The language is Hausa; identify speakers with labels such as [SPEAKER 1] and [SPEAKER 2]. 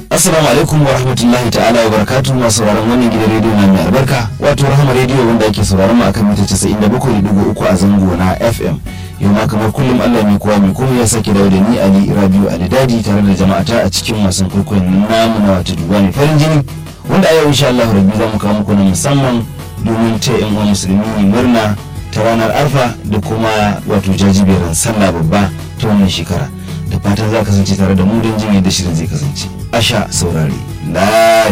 [SPEAKER 1] Assalamu alaikum wa rahmatullahi ta'ala wa barakatuhu masu sauraron wannan gidan rediyo na mai albarka wato rahama rediyo wanda ake sauraron mu akan mita 97.3 a zango na FM yau ma kamar kullum Allah mai kowa mai komai ya sake dawo da ni Ali Rabiu Alidadi tare da jama'ata a cikin wasan kwaikwayon namu na wato duba mai farin jini wanda a yau insha Allah rabbi za mu kawo muku na musamman domin ta yan uwa musulmi murna ta ranar arfa da kuma wato jajiberin sallah babba ta wannan shekara da fatan za kasance tare da mu don jin yadda shirin zai kasance a sha saurari